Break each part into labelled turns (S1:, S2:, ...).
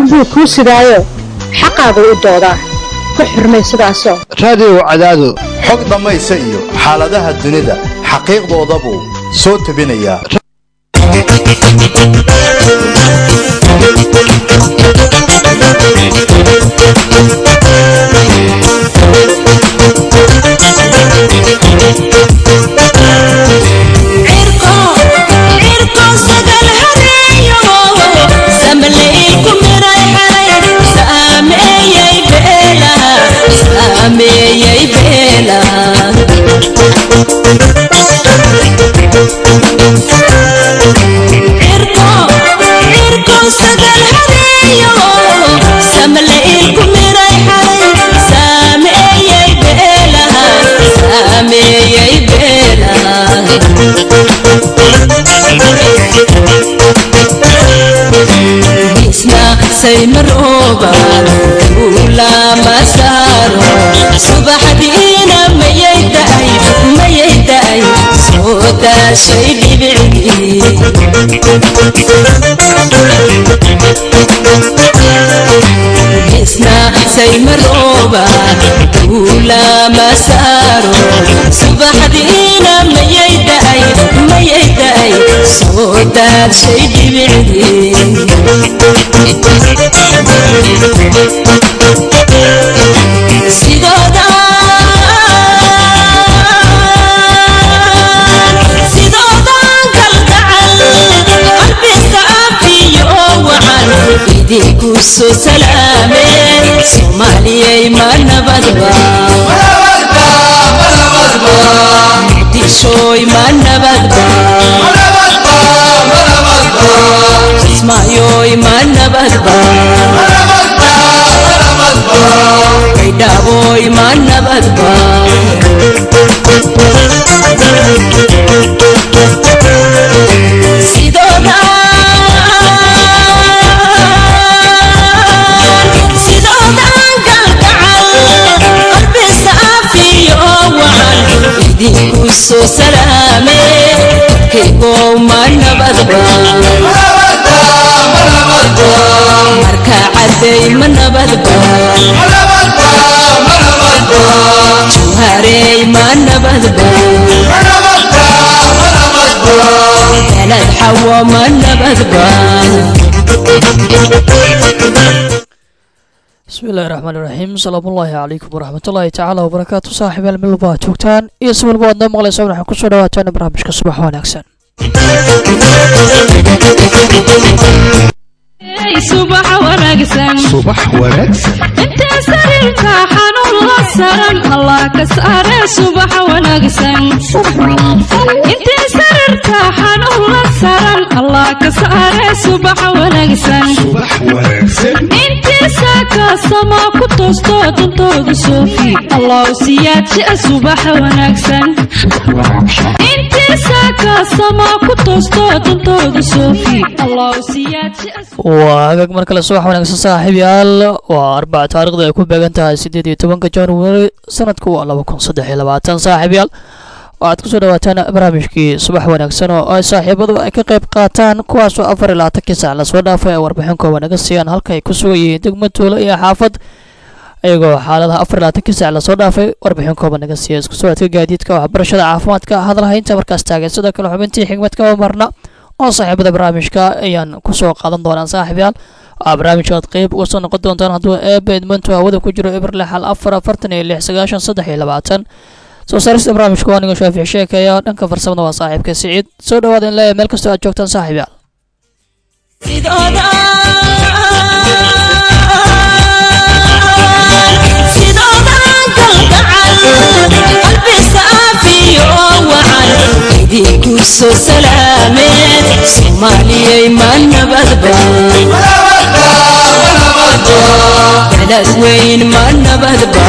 S1: buu kuu sidaayo xaqaagu u doodaa ku xurmay sidaasoo
S2: raadiyow cadaado
S3: xog dhammaysa iyo xaaladaha dunida xaqiiqdooda buu soo tebinayaa
S4: saymarooba ulama saaro subaxdiina mayay daay mayay daay soo daashay dhibicdii isna saymarooba ulama saaro subaxdiina mayay daay mayay daay soo daashay dhibicdii sidoodan kalgacal qalbisa afiyo wacan idinku soo salaameen soomaaliyay ma nabadba muqdishooy ma nabadba kismaayoy ma nabadba baydhaaboy ma nabadba sidoodan galgacal qalbisa afiyo wacan idinku soo salaame kaygow ma nabadba marka caday ma nabadba juharey ma nabadba beled xawo ma nabadba
S5: bismillahi raxmaan iraxiim salaamullaahi calaykum waraxmatullaahi tacaala wabarakaatu saaxiibaal milba aad joogtaan iyo si walba aad noo maqlaysaan waxaan kusoo dhawaataan barnaamijka subax wanaagsan
S6: subax wanaagsan
S2: subax wanaagsan
S6: intee sariirka xanuun la saran allah ka saare subax wanaagsan intee sariirka xanuun la saran allah ka saare subax wanaagsan
S2: subax wanaagsan
S6: intii saaka sama ku toosto dantooda soofi allah siyaadjia subax wanaagsan intii saaka sama ku toosto dantooda soofi allah siyaadjia
S5: waa hagaag mar kale subax wanaagsan saaxiib yaal waa arbaca taarikhda ay ku beegan tahay siddeed iyo tobanka january sanadku waa laba kun saddex iyo labaatan saaxiib yaal waxaad kusoo dhawaataan barnaamijkii subax wanaagsan oo ay saaxiibadu ay ka qayb qaataan kuwaasoo afar iyo labaatankii saac lasoo dhaafay ay warbixin kooban naga siiyaan halka ay ku sugan yihiin degmo tuulo iyo xaafad iyagoo xaaladaha afar iyo labaatankii saac lasoo dhaafay warbixin kooban naga siiya isku socodka gaadiidka waxbarashada caafimaadka hadalhaynta markaas taagan sidoo kale xubintii xigmadka marna oo saaxiibada barnaamijka ayaan kusoo qaadan doonaa saaxiib yaal waxaa barnaamijka aad qeyb uga soo noqon doontaan hadduu eebe edmonto hawada ku jiro eber lix hal afar afartan iyo lix sagaashan saddex iyo labaatan soo saarista barnaamijka waa aniga shaafic sheekaya dhanka farsamada waa saaxiibka siciid soo dhawaada in leeyahay meel kastoo aad joogtaan saaxiib yaal
S4: sidoodan galgacal qalbisa afiyo wacan idinku soo salaameen soomaaliyay ma nabadba beled weyn ma nabadba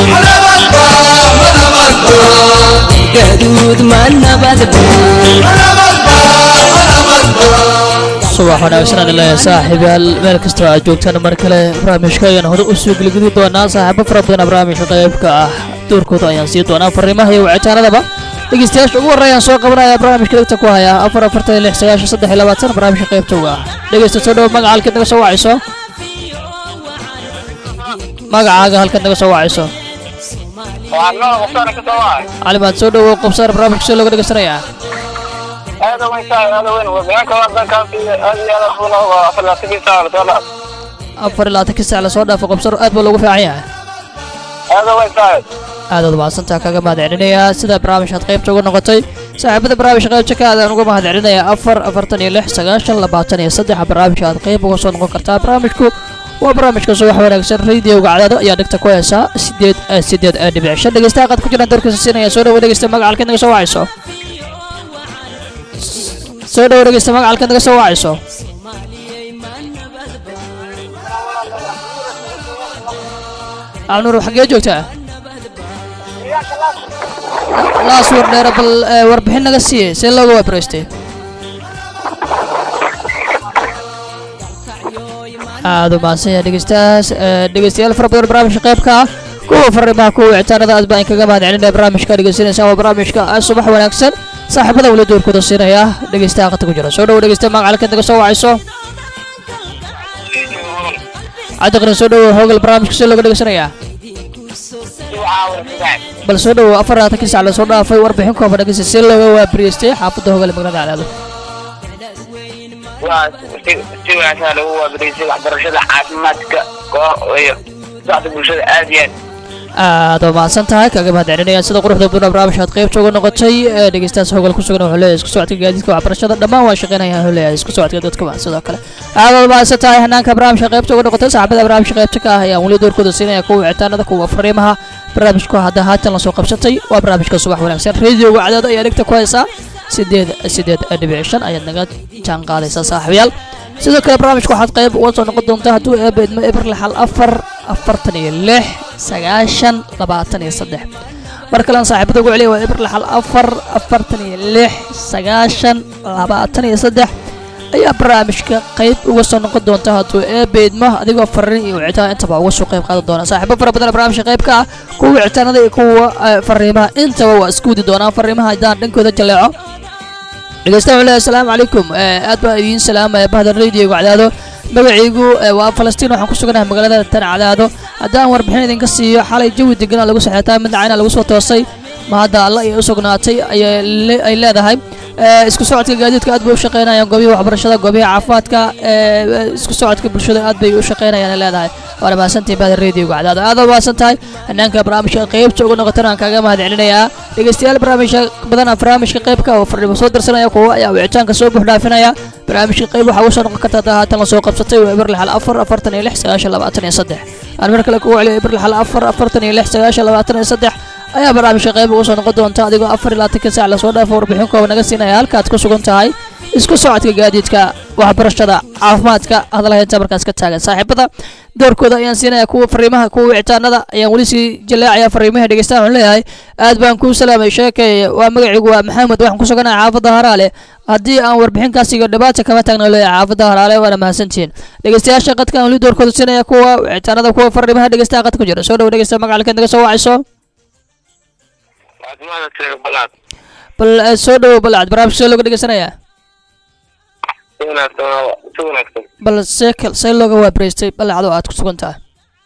S4: gaduud ma nabadba
S5: subax wanaagsan aan leeyahay saaxiib yaal meel kastoo aad joogtaan mar kale barnaamijka ayaan hore u soo geligeli doonaa saaxiibo fara badan barnaamijka qaybka ah doorkooda ayaan sii doonaa fariimaha iyo wicitaanadaba dhegeystayaasha ugu horreeyaan soo qabanaya barnaamijka dhegta ku haya afar afartan iyo lix sagaashan saddex iyo labaatan barnaamijka qaybta uga ah dhegeysta soo dhowo magaca halkeed naga soo wacayso magacaaga halkaad naga soo wacayso
S7: waxaan noo qoftaana ka soo wahay
S5: cali maad soo dhowow qobsaar barnaamijka soo looga dhegeysanayaa
S7: aada weyn saa aada weyn wadaanka wadankaasi aad iyo aad buu nooga afar labaatankii saa lasoo dhaaf
S5: afar iyo labaatankii saac lasoo dhaafo qobsar aad baa loogu fiican yahay
S7: aada weyn saa
S5: aadaad mahadsantaa kaga mahad celinayaa sida barnaamijkaad qaybta uga noqotay saaxiibada barnaamijka qaybta ka aadaan uga mahad celinayaa afar afartan iyo lix sagaashan labaatan iyo saddex barnaamijka aad qayb uga soo noqon kartaa barnaamijku waa barnaamijka subax wanaagsan radiowga cadaado ayaa dhegta ku heesaa sideed sideed dhibic shan dhegeystaha qaad ku jiraan doorkiisa siinaya soo dhawo dhegeysta magaca halkaad naga soo wacayso soo dhawo dhegeysta magaca halkaad naga soo wacayso alnuur xaggee joogtaa laas war dheere bal eh, warbixin naga siiye see looga waabaraystay aada u mahadsan yahay dhegeystayaas eh, dhegeystayaal fara badan barnaamijka qaybka ah kuwa fariimaha kuwa wicitaanada aad baan kaga mahad celinaya barnaamijka dhegeysanaysaan waa barnaamijka ah, subax wanaagsan saaxiibada weli doorkooda siinaya dhegeystaha qata ku jira soo dhawo dhegeysta magaca halkaad naga soo wacayso cabdiqani soo dhawo hoogal barnaamijka see looga dhegeysanayaa bal soo dhawo afar labaatankii sac lasoo dhaafay warbixin kooban dhegeysta see looga waabariyeystay xaafadda hogale magaalada cadaado
S7: waa si si wanaagsan lagu waabaraysay waxbarashada caafimaadka koo iyo socda bulshada aad iyo aad
S5: aad waa mahadsan tahay kaga mahad celinaya sida quruxda badan oo barnaamijkaad qaybta uga noqotay ee dhegeystayaas hogol ku sugan wuxuu leeyahay isku socodka gaadiidka waxbarashada dhammaan waa shaqeynaya wuxuu leeyahay isku socodka dadka waa sidoo kale aad waa mahadsan tahay hanaanka barnaamijka qaybta uga noqotay saaxiibada barnaamijka qaybta ka ah ayaan weli doorkooda siinaya kuwa wicitaanada kuwa fariimaha barnaamijku hadda haatan lasoo qabsatay waa barnaamijka subax wanaagsan radiowga cadaado ayaa dhegta ku haysaa sideed sideed dhibic shan ayaad naga jaan qaadaysaa saaxiibayaal sidoo kale barnaamijka waxaad qayb uga soo noqon doontaa hadduu eeba idmo eber lixal afar afartan iyo lix sagaashan labaatan iyo saddex mar kalean saaxiibada ugu celiya waa eber lixal afar afartan iyo lix sagaashan labaatan iyo saddex ayaa barnaamijka qayb uga soo noqon doonta hadduu eeba idmo adigoo fariin iyo wicitaan intaba uga soo qayb qaadan doona saaxiibo fara badan oo barnaamijka qayb ka ah kuwa wicitaanada iyo kuwa eh, fariimaha intaba waa isku wadi doonaan fariimaha haddaan dhankooda jaleeco dhegeystaha wuxuu leeyahay asalaamu calaykum Eh, aad baan idiin salaamaya bahda radioga cadaado magacaygu eh, waa falastiin waxaan ku suganahay magaalada tan cadaado haddaan warbixin idinka siiyo xalay jawi deganaa lagu saxeetaa midna cayna lagu soo toosay ma hadda alla ay u sugnaatay ayay le- ay leedahay Eh, isku socodka gaadiidka aad bay u shaqeynayaan goobihii waxbarashada goobihii caafimaadka eh, isku socodka bulshada aad bay u shaqeynayaan ay leedahay waana mahadsantihin bahda radioga cadaado aad waa mahadsan tahay hanaanka barnaamijka qaybta uga noqotana aan kaaga mahad celinayaa dhegeystayaal barnaamijka badan barnaamijka qaybka oo fardhibo soo dirsanaya kuwa ayaa wicitaanka soo buux dhaafinaya barnaamijka qayb waxaa uga soo noqon karta hadda haatan lasoo qabsatay waa eber lixal afar afartan iyo lix sagaashan labaatan iyo saddex aan mar kale kugu celiyo eber lixal afar afartan iyo lix sagaashan labaatan iyo saddex ayaa barnaamijka qayb uga soo noqon doonta adigoo afar iyo labaatanka saac lasoo dhaafo warbixin kooban naga siinaya halkaad ku sugan tahay isku socodka gaadiidka waxbarashada caafimaadka hadalhaynta markaas ka taagan saaxiibada doorkooda ayaan siinaya kuwa fariimaha kuwa wicitaanada ayaan weli sii jaleecaya fariimaha dhegeystaha waxaan leeyahay aad baan kuu salaamay sheekay waa magaciigu waa maxamed waxaan ku suganahay xaafadda haraale haddii aan warbixinkaas iyo dhibaata kama taagna leeyahay xaafadda haraale waana mahadsantihiin dhegeystayaasha qadka aan weli doorkooda siinaya kuwa wicitaanada kuwa fariimaha dhegeystaha qad ku jira soo dhawo dhegeysta magacalkeed naga soo wacayso
S7: caafimaadka sheega balaad
S5: bal eh, soo dhawo balcad barnaamijka soo looga dhegeysanayaa
S7: si wanaagsan waa- si wanaagsan
S5: bal see kal see looga waabaraystay balcad oo aad ku sugan tahay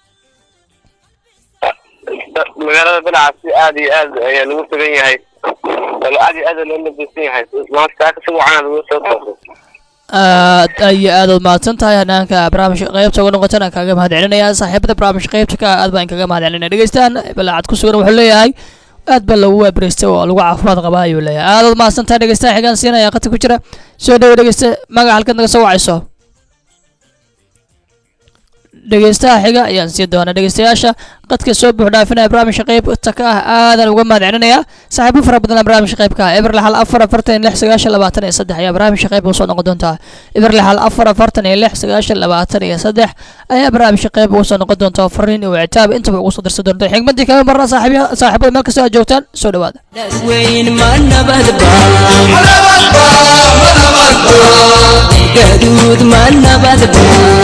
S7: Da- magaalada balaca si aad iyo aad ayaa lagu sugan yahay walo aad iyo aad loo labisan yahay maanta saaka si wacan lagu soo toosay
S5: aad iyo aad ood mahadsan tahay hanaanka barnaamijka qaybta uga noqotana kaaga mahad celinaya saaxiibada barnaamijka qaybta ka aad baan kaga mahad celinaya dhegeystaan balacad ku sugan wuxuu leeyahay aad baa lagu waabaraystay oo lagu caafimaad qabaa ayuu leeyahay aad ood mahadsan tahay dhegeystaha xigaan siinaya qadka ku jira soo dhawo dhegeysta magaca halkaad naga soo wacayso dhegeystaha xiga ayaan sii doonaa dhegeystayaasha qadka soo buux dhaafinaya barnaamijka qaybta ka ah aadan uga mahad celinaya saaxiibo fara badan barnaamijka qaybka ah eber lixal afar afartan iyo lix sagaashan labaatan iyo saddex ayaa barnaamijka qayb uga soo noqon doontaa eber lixal afar afartan iyo lix sagaashan labaatan iyo saddex ayaa barnaamijka qayb uga soo noqon doontaa fariin iyo wicitaab intaba ugu soo dirsan doonta xigmadii kama marna saaxiibya- saaxiibada meel kasta aad joogtaan soo dhawaada
S4: weyn ma nabadba gaduud ma nabadba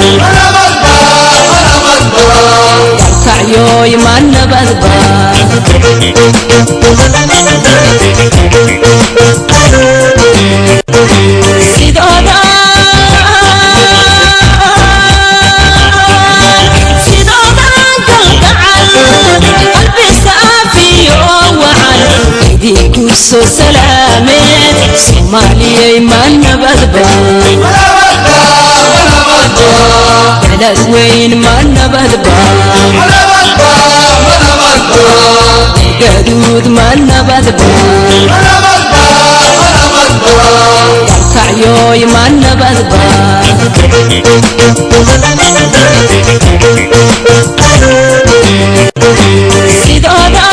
S4: kalkacyooy ma nabadba sidooda sidooda soo salaameen soomaaliyay ma nabadba beled weyn ma nabadba gaduud ma nabadba kalkacyooy ma nabadba sidooda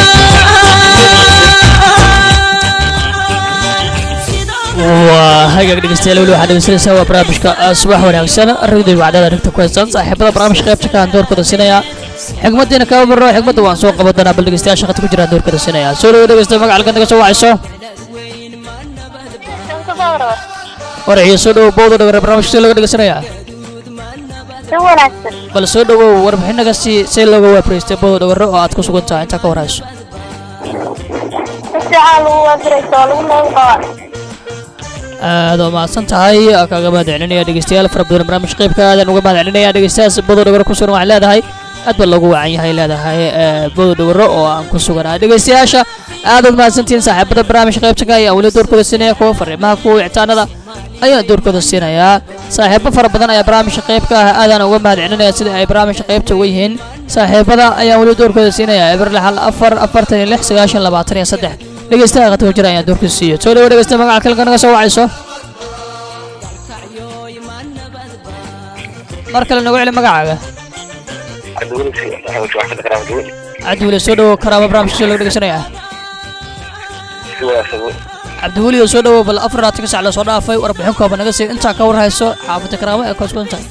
S5: waa hagaag dhegeystayaal weli waxaad dhegeysanaysaa waa barnaamijka subax wanaagsan ragdii wacdada dhigta ku haysan saaxiibada barnaamijka qaybta kaan doorkooda siinaya xigmadiina kama marno xigmadda waan soo qaban doonaa bal dhegeystayaasha khadka ku jiraan doorkooda siinaya soo dhawo dhegeysta magaca halkan naga soo wacayso waraciyo soo dhawow bowda dhagare barnaamijka see looga dhegeysanayaa
S8: si wanaagsan
S5: bal soo dhawow warbixinaga si see looga waafareystay bowda dhagare oo aad ku sugan tahay intaa ka warhayso
S8: si fiican lagu waafirayso oo lagu nool qaba
S5: aad oo mahadsan tahay kaaga mahad celinaya dhegeystayaal fara badan barnaamij qaybka aadan uga mahad celinaya dhegeystayaas bodo dhawaro ku sugan waxay leedahay aad baa loogu wacan yahay leedahay bodo dhawaro oo aan ku suganahay dhegeystayaasha aad uad mahadsantihiin saaxiibada barnaamij qaybta ka ayaa weli doorkooda siinaya kuwa fariimaha kuwa wicitaanada ayaan doorkooda siinayaa saaxiibo fara badan ayaa barnaamijka qaybka ah aadaan uga mahad celinaya sida ay barnaamijka qaybta uga yihiin saaxiibada ayaan weli doorkooda siinaya eberle hal afar afartan iyo lix sagaashan labaatan iyo saddex dhegeystaha qadka jira ayaan doorkiisa siiyo soo dhawo dhegeysta magaca kalka naga soo wacayso mar kale nagu celi magacaaga cabdiweli soo dhawo karaama barnaamijka soo laga dhegeysanayaa cabdiweli oo soo dhawo bal afar labaatan sac lasoo dhaafay warbixin kooban naga sii intaa ka warhayso xaafada karaamo ee kooskudan tahay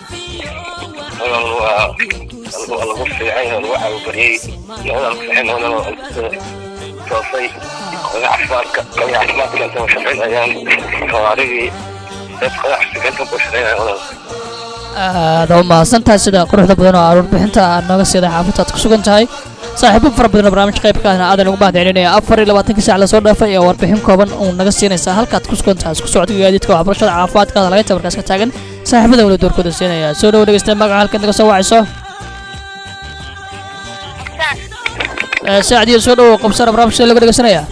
S7: lagu fiican lagu caawibariyey labada fiican oo toosay qoda caafimaadka qoda caafimaadka inta shaqaynayaan xawaarigii dad qoda caafimaadka ku shaqaynayaan
S5: aad u mahadsantahay sida quruxda badan oo warbixinta aad nooga siiday xaafadda aad ku sugan tahay saaxiibo fara badan oo barnaamij qaybkaana aadan ugu mahad celinaya afar iyo labaatanka saac lasoo dhaafay ee warbixin kooban uu naga siinaysaa halkaad ku sugan tahay isku socodka gaadiidka waxbarashada caafimaadkaada laga tabarkaas ka taagan saaxiibada weli doorkooda siinaya soo dhawo dhegeysta magaca halkan naga soo wacayso saacdiyo soo dhawo qabsara barnaamijka laga dhegeysanaya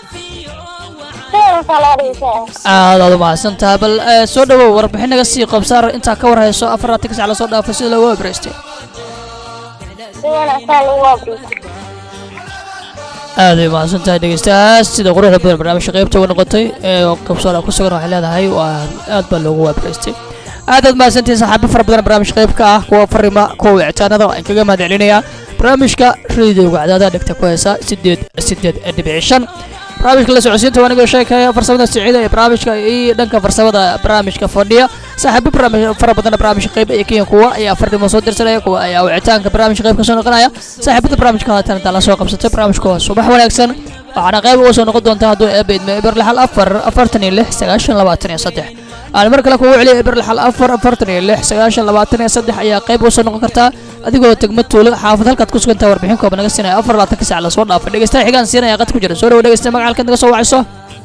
S5: aad aad u mahadsan tahay bal soo dhawow warbixin naga sii qabsaar intaa ka warhayso afar labaatan ka sac lasoo dhaafay sida looga waabaraystay
S8: si wanaagsan lagu waafirayso
S5: aad ay mahadsan tahay dhegeystayaas sida quruxda badan barnaamijka qaybta uga noqotay ee qabsoora ku sugan waxay leedahay waa aad baa loogu waabaraystay aad aad mahadsantihiin saaxiibo fara badan barnaamij qaybka ah kuwa farima kuwa wicitaanada aan kaga mahad celinayaa barnaamijka radiowga cadaada dhegta ku haysa sideed sideed dhibici shan barnaamijka la socodsiinta waa aniga sheekaya farsamada siciida ee barnaamijka iyo dhanka farsamada barnaamijka fadhiya saaxiibo barnaamij fara badan barnaamijka qayb ee kenya kuwa ayaa fardhimo soo dirsanaya kuwa ayaa wicitaanka barnaamijka qayb ka soo noqonaya saaxiibada barnaamijka haatan intaa la soo qabsatay barnaamijka waa subax wanaagsan waxaana qayb uga soo noqon doonta hadduu eeba idmo eber lixal afar afartan iyo lix sagaashan labaatan iyo saddex aan mar kale kugu celiya eber lixal afar afartan iyo lix sagaashan labaatan iyo saddex ayaa qayb uga soo noqon kartaa adigoo tegma tuulo xaafad halkaad ku sugantaha warbixin kooban naga siinaya afar labaatan ka sac lasoo dhaafay dhegeystaha xigaan siinaya qad ku jira soo dhawo dhegeysta magaca halkaad naga soo wacayso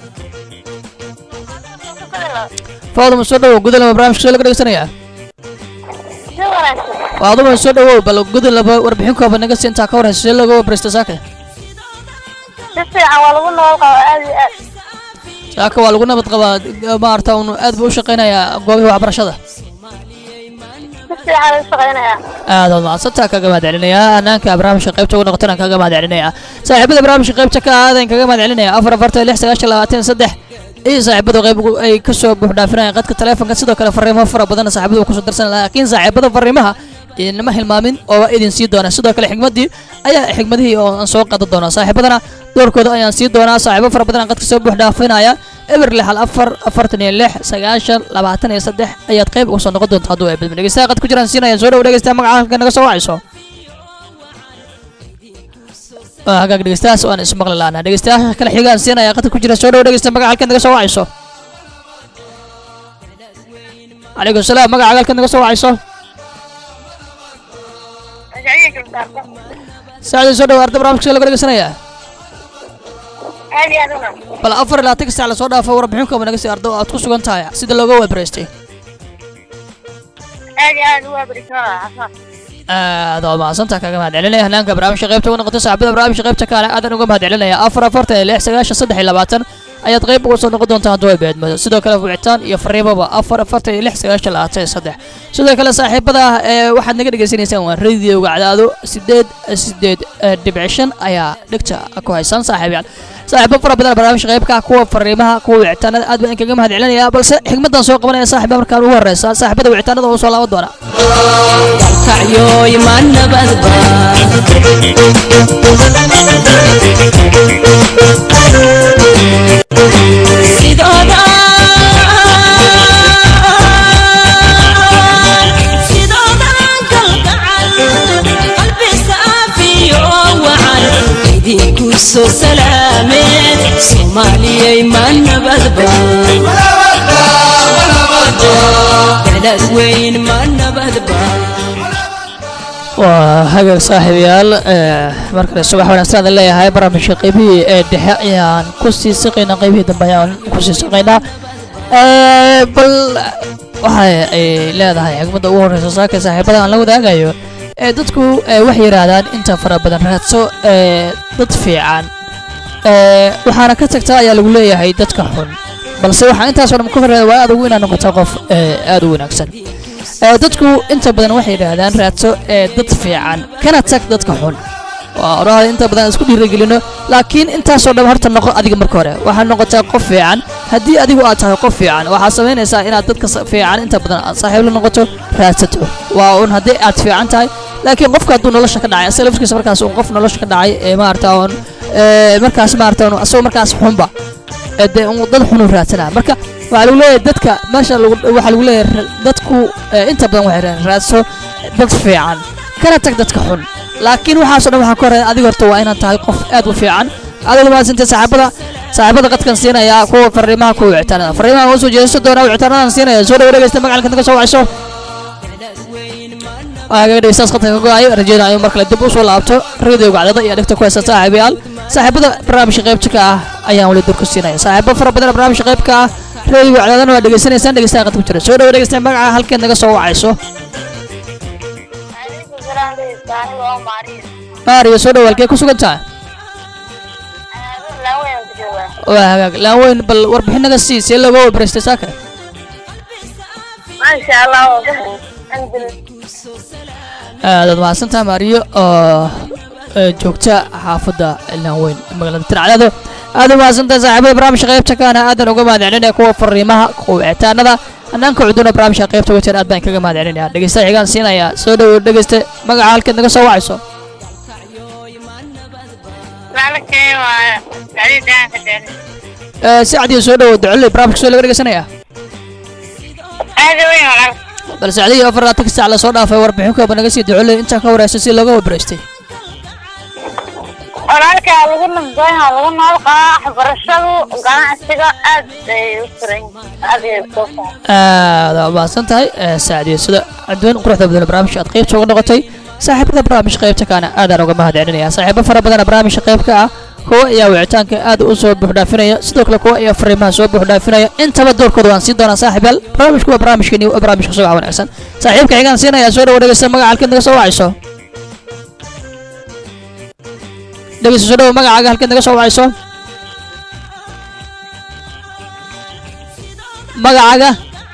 S5: faaduma soo dhawow gudalama barnaamijka soo laga dhegeysanayaa
S8: si wanaagsan
S5: faaduma soo dhawow bal gudalaba warbixin kooban naga sii intaa ka warhayso see looga wabaraysta saaka
S8: si fiican waa lagu nool qaba aad iyo aad
S5: saaka waa lagu nabad qabaa maarata unu aad buu u shaqaynayaa goobihii waxbarashada
S8: si fiican lagu shaqaynayaa
S5: aad ood mahadsantaa kaga mahad celinayaa hanaanka barnaamijka qaybta ugu noqotana kaga mahad celinayaa saaxiibada barnaamijka qaybta ka aadan kaga mahad celinaya afar afartan lix sagaashan labaatan saddex iyo saaxiibada qayb ay kasoo buux dhaafinayaan qadka taleefonka sidoo kale fariimo fara badan saaxiibada kusoo darsan laakiin saaxiibada fariimaha idinama hilmaamin oo waa idin sii doonaa sidoo kale xigmadii ayaa xigmadihii oo aan soo qadan doonaa saaxiibadana doorkooda ayaan sii doonaa saaxiibo fara badan qadka soo buux dhaafinaya eber lixal afar afartan iyo lix sagaashan labaatan iyo saddex ayaad qayb uga soo noqon doonta hadduu ay badmi dhegeystaha qad ku jiraan siinayaan soo dhawo dhegeystaha magaca halka naga soo wacayso hagaag dhegeystahaas waan ismaqli laanaa dhegeystayaasha kale xigaan siinaya qadka ku jira soo dhawo dhegeysta magaca halka naga soo wacayso calaykum salaam magaca halka naga soo wacayso saacdii soo dhawo arda barnaamijka laga dhegeysanayaa
S8: aad iyo aad una
S5: bal afar iyo labaatanka sac lasoo dhaafo warbixin kooba naga sii ardo aad ku sugan tahay sida looga waabaraystay
S8: aad iyo aad u waafirayso caafimaad
S5: aad waa mahadsantaa kaga mahad celinaya hanaanka barnaamijka qaybta ugu noqotay saaxiibada barnaamijka qaybta kaale aadan uga mahad celinaya afar afartan iyo lix sagaashan saddex iyo labaatan ayaad qayb uga soo noqon doontaa hadduu ay beedmado sidoo kale wicitaan iyo fariimaba afar afartan iyo lix sagaashan labaatan iyo saddex sidoo kale saaxiibada ee waxaad naga dhegaysanaysaan waa radioga cadaado sideed sideed eh, dhibic shan ayaa dhegta ku haysaan saaxiibayaal saaxiibo fara badan barnaamijka qaybka ah, kuwa fariimaha kuwa wicitaanada aad baan kaga mahad celinaya balse xigmadan soo qabanaya saaxiiba markaan ugu horeysa saaxiibada wicitaanada oo soo laaban doona
S4: kacyoy ma nabadba sidooda sidoodan kalgacal qalbi saafiyo wacan idinku soo salaameen soomaaliyay ma nabadba belad weyn ma nabadba
S5: waa hagaag saaxiibayaal ee, mar kale subax wanaagsan aan leeyahay barnaamijka qaybihii ee dhexe ayaan ku sii siqaynaa qaybihii dambe ayaan ku sii siqaynaa Ee, bal waxa ay leedahay xigmadda ugu horeysa saaka saaxiibada aan la wadaagayo ee dadku ee, waxay yidhaahdaan inta fara badan raadso ee, dad fiican ee, waxaana ka tagtaa ayaa lagu leeyahay dadka xun balse waxaa intaasoo dhan ku horreeya waa aad ugu inaad noqotaa qof ee, aad u wanaagsan ee, dadku inta badan waxay yidhaahdaan raadso ee dad fiican kana tag dadka xun waa oraha inta badan aan isku dhiirigelino laakiin intaasoo dhan horta noqo adiga marka hore waxaad noqotaa qof fiican haddii adigu aad tahay qof fiican waxaad samaynaysaa inaad dadka sa- fiican inta badan aad saaxiib la noqoto raadsato waa un haddii aad fiican tahay laakiin qofka hadduu nolosha ka dhacay asaga lafkiisa markaas un qof nolosha ka dhacay ee maarata un ee, markaas maarata un asagoo markaas xunba ee dee un dad xunu raadsanaa marka waxaa lagu leeyahay dadka meesha lagu- waxaa lagu leeyahay ra- dadku ee, inta badan waxay raadaan raadso dad fiican kana tag dadka xun laakiin waxaasoo dhan waxaa ka horeeya adiga horta waa inaad tahay qof aad u fiican adiga mahadsantay saaxiibada saaxiibada qadkan siinaya kuwa fariimaha kuwa wicitaanada fariimaha waan soo jeesan doonaa wicitaanadan siinaya soo dhawo dhegeysta magacalka naga soo wacayso waxaa kaga dhegeystaas qadka ka go-ay rajeyna ayuu mar kale dib usoo laabto radioga cadada iyo dhegta ku haysta saaxiibayaal saaxiibada barnaamijka qaybta ka ah ayaan weli durka siinaya saaxiibo fara badan oo barnaamijka qaybka ah radioga cadadana waa dhegeysanaysaan dhegeystaha qadka ku jira soo dhawo dhegeysta magaca halkeed naga soo wacayso
S8: Alaykum salaam dhegeysta aniga oo Maariya.
S5: maariyo soo dhawo halkee ku sugan tahay
S8: Aniga laan weyn ku joogaa.
S5: waa hagaag laan weyn bal warbixin naga sii see looga wabareystay saaka
S8: Masha Allah waa ka alxamdulillah.
S5: aadaad mahadsantaha maariyo oo ee, joogta xaafadda laan weyn magaalada tircadado aad u mahadsantaha saaxiibada barnaamijka qaybta kaana aadan uga mahad celinaya kuwa fariimaha kuwa wicitaanada hanaanka cuduna barnaamijka qaybta wajeer aad baan kaga mahad celinaya dhegeystaha xigaan siinaya soo dhawo dhegeysta magaca halkeed naga soo wacayso
S8: Macalkay waa Sacdiid Daan ka dheer.
S5: Ee, si cadiya soo dhawo ducole barnaamijka soo laga dhegeysanaya
S8: Aad weyn walaal.
S5: bal sacdiya afar laatanka saac lasoo dhaafay warbixin kooba naga sii ducole intaa ka wareysa si looga wabareystay
S8: Walaalka lagu nabdoon yahay lagu nool qaa waxbarashadu ganacsiga aad ay u furan aad ay u soo
S5: aad waa mahadsan tahay ee, saacadiyo sida cadweyn quruxda badan barnaamijka aad qaybta uga noqotay saaxiibada barnaamijka qaybta kaana aadaan uga mahad celinaya saaxiibo fara badan barnaamijka qaybka ah kuwa ayaa wicitaanka aad u soo buuxdhaafinaya sidoo kale kuwa ayaa fariimaha soo buuxdhaafinaya intaba doorkooda waan siin doonaa saaxiibayaal barnaamijku waa barnaamijkeeni waa barnaamijka subax wanaagsan saaxiibka xigaan siinaya soo dhawo dhegeysta magaca halkeed naga soo wacayso dhegeysta soo dhawo magacaaga halkeed naga soo wacayso magacaaga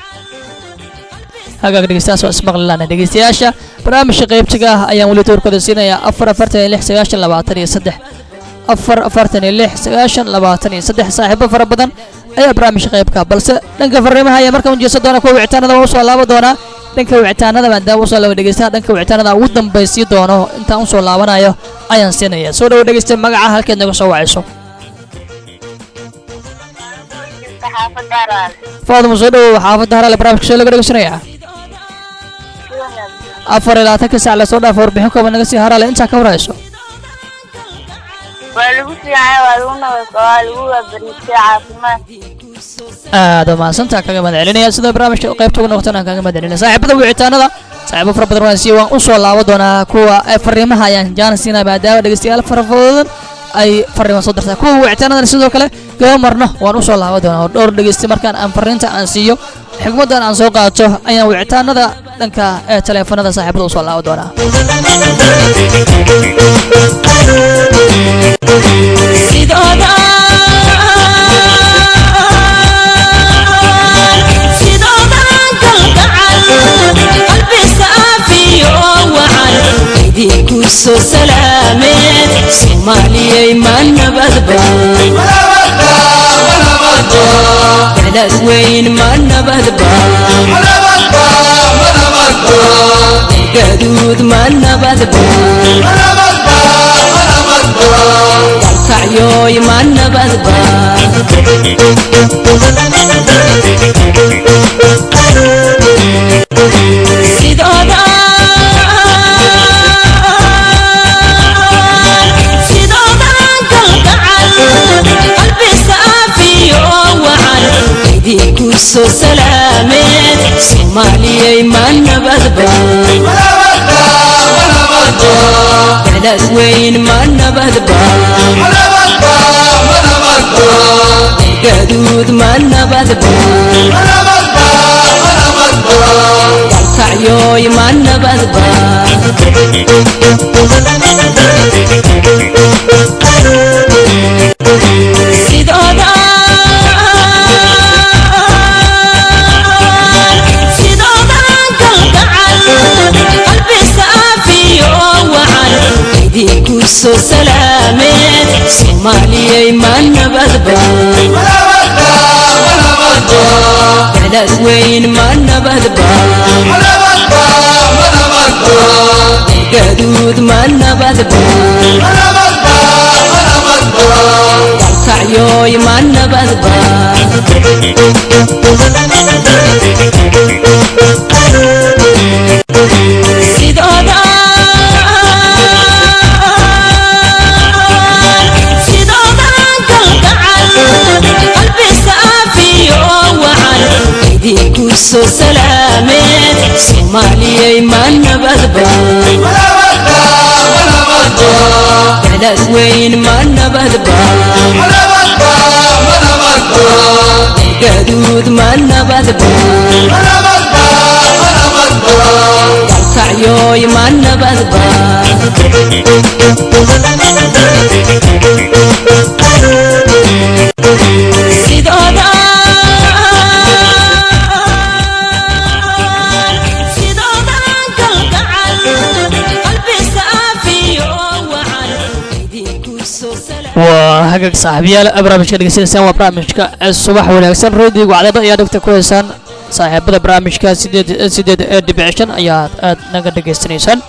S5: hagaag dhegeystayaas waa ismaqlilaana dhegeystayaasha barnaamijka qaybtiga ah ayaan weli doorkooda siinayaa afar afartan iyo lix sagaashan labaatan iyo saddex afar afartan iyo lix sagaashan labaatan iyo saddex saaxiibo fara badan ayaa barnaamijka qaybka balse dhanka fariimaha ayaa markaan ujeesan doona kuwa wicitaanada waa usoo laaba doonaa dhanka wicitaanada maadaama usoo laaba dhegeystaha dhanka wicitaanada ugu dambaysii doono intaan usoo laabanayo ayaan siinaya soo dhawo dhegeysta magaca halkeed naga soo wacayso
S8: xaafadda Araal.
S5: faaduma soo dhawow xaafadda harale barnaamijka soo laga dhegeysanayaa afar iyo labaatanka saac lasoo dhaafo warbixin kooban naga sii harale intaa ka warhayso
S8: Waa lagu fiican waa lagu nabad waa lagu waabariistay caafimaad.
S5: aad waa mahadsantaa kaga mahad celinaya sida barnaamijka qaybta uga noqotana kaga mahad celinaya saaxiibada wicitaanada saaxiibo fara badan waan sii waan usoo laabo doonaa kuwa ee fariimaha ayaan jaanis siinaya maadaama dhegeystayaal fara badan ay fariimo soo dartaa kuwa wicitaanadana sidoo kale gaba marno waan usoo laabo doonaa oo dhowr dhegeysta markaan aan fariinta aan siiyo xigmadan aan soo qaato ayaan wicitaanada dhanka ee taleefanada saaxiibada usoo laaban doonaa
S4: sidooda sidooda kalgacal qalbi saafiyo wacan idinku soo salaameed soomaaliyay ma nabadba belad weyn ma nabadba gaduud ma nabadba dalkacyoy ma nabadba sidooda sidooda kalgacal qalbi saafiyo wacan idinku soo salaameed soomaaliyay ma nabadba belad weyn ma nabadba gaduud ma nabadba dalkacyoy ma nabadba sidooda sidooda kalgacal qalbi saafiyo wacan idinku soo salaameed soomaaliyay ma nabadba belad weyn ma nabadba gaduud ma nabadba dalkacyoy ma nabadba sidooda sidooda kalgacal qalbi saafiyo wacan idinku soo salaameed soomaaliyay ma nabadba belad weyn ma nabadba gaduud ma nabadba dalkacyoy ma nabadba sidooda sidooda kalgacal qalbi saafiyo wacan idinku soo salaam
S5: waa hagaag saaxiibayaal barnaamijka dhegeysanaysaan waa barnaamijka subax wanaagsan roodiga wacdada ayaa dhegta ku heysaan saaxiibada barnaamijka sideed sideed ee dhibic shan ayaad aad naga dhegeysanaysaan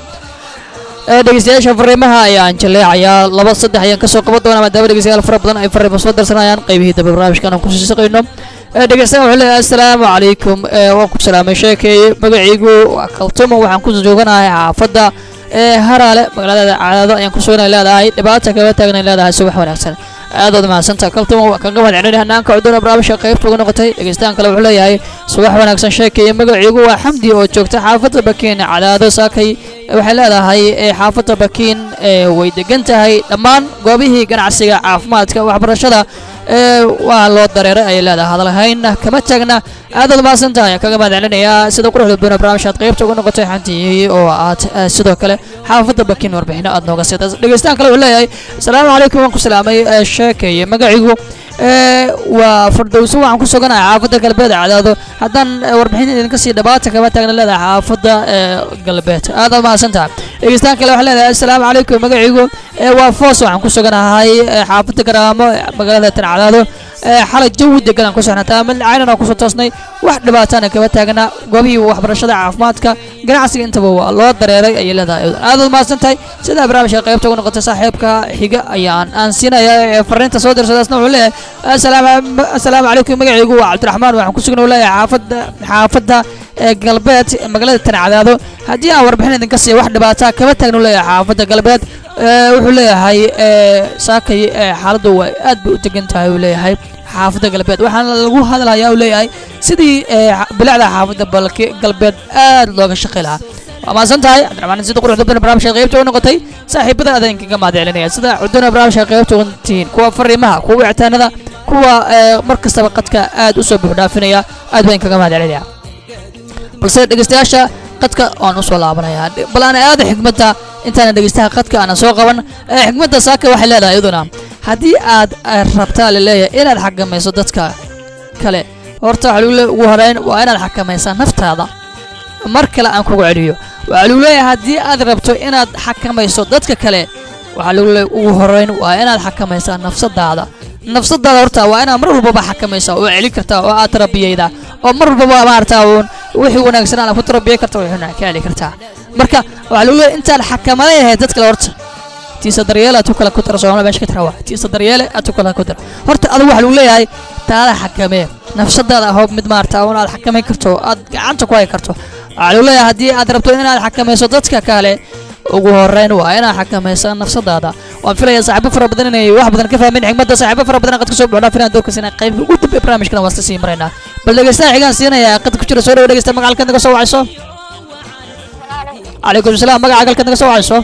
S5: ee dhegeystayaasha fariimaha ayaan jaleecayaa laba saddex ayaan kasoo qaban doonaa maadaama dhegeystayaal fara badan ay fariimo soo darsanayaan qaybihii dambe barnaamijkan aan kusii shaqayno ee dhegeystayaal wuxuu leeyahay assalaamu calaykum ee waan ku salaamay sheekeeye magacaygu waa kaltumo waxaan ku jooganahay xaafadda ee haraale magaalada caadado ayaan ku suganay leedahay dhibaata kaga taagnan leedahay subax wanaagsan aadaad mahadsanta kaltuma waa kaga mahadcelin hanaanka cuduna barnaamijka qaybta uga noqotay dhegeystahan kale wuxuu leeyahay subax wanaagsan sheekaya magaciigu waa xamdi oo joogta xaafadda bakiin cadaado saakay waxay leedahay ee xaafadda bakiin ee way degan tahay dhammaan goobihii ganacsiga caafimaadka waxbarashada ee waa loo dareeray ayay leedahay hadalhayn kama taagna aadaad mahadsan tahay kaga mahadcelinayaa sida quruxda badan barnaamijka aad qaybta uga noqotay xantii oo aad eh, sidoo kale xaafadda bakiin warbixino aad nooga siida dhegeystahan kale wuxuu leeyahay asalaamu calaykum waan ku salaamay eh, sheekeye magacigu ee waa fardowso waxaan ku suganahay xaafadda galbeed cadaado haddaan eh, warbixin idinka sii dhabaata kama taagna leedahay xaafadda ee galbeed aad aad mahadsan tahay dhegeystaan kale waxaa leedahay assalaamu calaykum magaciigu ee waa foos waxaan ku suganahay ee xaafadda garaamo ee magaalada tan cadaado ee xalay jawi degan aan ku soxnataa mid caynan aan kusoo toosnay wax dhibaatana kama taagna goobihii waxbarashada caafimaadka ganacsiga intaba waa loo dareeray ayay leedahay aad aad mahadsan tahay sidaa barnaamijka qaybta uga noqotay saaxiibka xiga ayaan aan siinaya ee fariinta soo dirsadaasna wuxuu leeyahay assalaamu assalaamu calaykum magacaygu waa cabdiraxmaan waxaan ku sugan leeyahay xaafadda xaafadda ee galbeed ee magaalada tan cadaado haddii aan warbixin idinka siiya wax dhibaata kama taagnu leeyahay xaafadda galbeed ee wuxuu leeyahay ee saakay ee xaaladdu waa aad bay u degan tahay uu leeyahay xaafadda galbeed waxaana lagu hadlayaa uu leeyahay sidii ee bilicda xaafadda balki galbeed aad looga shaqi lahaa waa mahadsan tahay cabdiraxmaan sida quruxda badan barnaamijka qaybta u noqotay saaxiibada adan kaga mahadcelinaya sida cuduna barnaamijka qaybta uga tihiin kuwa fariimaha kuwa wicitaanada kuwa ee mar kastaba qadka aad u soo buuxdhaafinaya aad baan kaga mahadcelinaya balse dhegeystayaasha qadka waan usoo laabanayaa bal aan aada xikmadda intaana dhegeystaha qadka aanan soo qaban ee xikmadda saaka waxay leedahay iyaduna haddii aad eh, rabtaa laleeyahay inaad xakamayso dadka kale horta waxaa lagu leeyahay ugu horeyn waa inaad xakamaysaa naftaada mar kale aan kugu celiyo waxaa lagu leeyahay haddii aad rabto inaad xakamayso dadka kale waxaa lagu leeyahay ugu horeyn waa inaad xakamaysaa nafsadaada nafsadaada horta waa inaad mar walbaba xakamaysaa oo celin kartaa oo aad tarbiyaydaa oo mar walbaba maarata uun wixii wanaagsan aad ku tarbiyay karta wixii ka heli kartaa marka waxaa lagu leeyahay intaad xakamadeen lahayd dad kale horta tiisa daryeele aad ku kala ku dara soomaalida meesha ka tira waa tiisa daryeele aad ku kala ku dara horta adigu waxaa lagu leeyahay taada xakamee nafsadaada ahoob mid maarata uun aad xakamayn karto aad gacanta ku hay karto waxaa lagu leeyahay haddii aad rabto inaad xakamayso dadka kale ugu horeyn waa inaad xakamaysaa nafsadaada waan filaya saaxiibo fara badan inay wax badan ka fahmeen xigmadda saaxiibo fara badan qad ka soo buuxdhaa filan doorkas inay qayb ugu dambe barnaamijkana waa iska sii maraynaa bal dhegeystaha xigaan siinaya qad ku jira soo dhawo dhegeysta magaca halkaad naga soo wacayso calaykum salaam magaca halkaad naga soo wacayso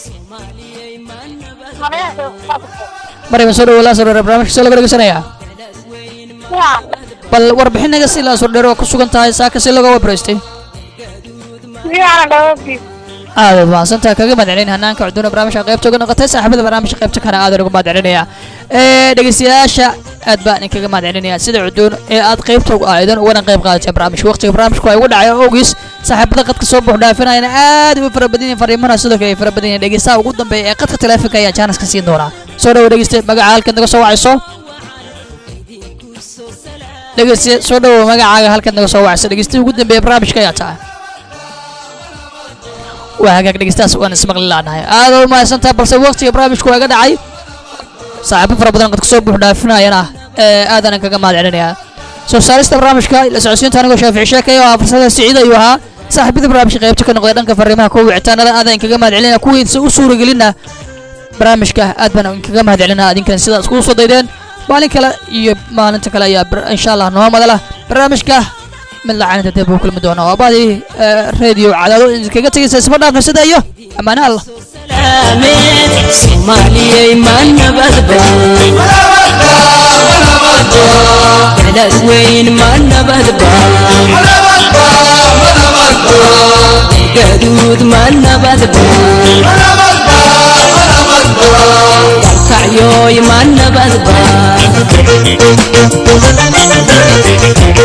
S5: marayban soo dhawo laa soo dhawo barnaamijka soo laga dhegeysanayaa bal warbixin naga si laa soo dheero ku sugan tahay saaka si looga wabraystay aad waad mahadsantaha kaga mahadcelin hanaanka cuduuna barnaamijka qaybta uga noqotay saaxiibada barnaamijka qaybta kana aad uga mahadcelinaya ee dhegeystayaasha aad baan idinkaga mahadcelinaya sida cuduun ee aad qaybta uga aaydan ugana qayb qaadatay barnaamijka waqtiga barnaamijku waa igu dhacay awgiis saaxiibada qadka soo buux dhaafinayana aad u fara badan yihiin fariimana sidoo kale ay fara badan yihiin dhegeystaha ugu dambeeya ee qadka taleefanka ayaa jaanas ka siin doonaa soo dhawo dhegeyste magaca halkaad naga soo wacayso dhegeyste soo dhawo magacaaga halkaad naga soo wacayso dhegeystaha ugu dambeeya barnaamijka ayaa tahay waa hagaag dhegeystahaas waan ismaqli laanahay aad u mahadsantahay balse waqtiga barnaamijku waa iga dhacay saaxiibo fara badan qad kasoo buux dhaafinayana ee aadaan kaga mahad celinayaa soo saarista barnaamijka la socodsiinta anigoo shaafici sheekaya oo ah farsada siciid ayuu ahaa saaxiibada barnaamijka qaybta ka noqday dhanka fariimaha kuwa wicitaanada aadaan kaga mahad celinaya kuwiisa u suuragelina barnaamijka aad baan kaga mahad celinaa adinkan sidaas kugu soo daydeen maalin kale iyo maalinta kale ayaa bar- insha allah noo madala barnaamijka mid lacaynta dib uu kulmi doona waa baadii radio cadaado idinkaga tegaysa isma dhaafna sida iyo ammaane allah
S4: soomaaliyay ma nabadba beled weyn ma nabadba gaduud ma nabadba dalkacyoy ma nabadba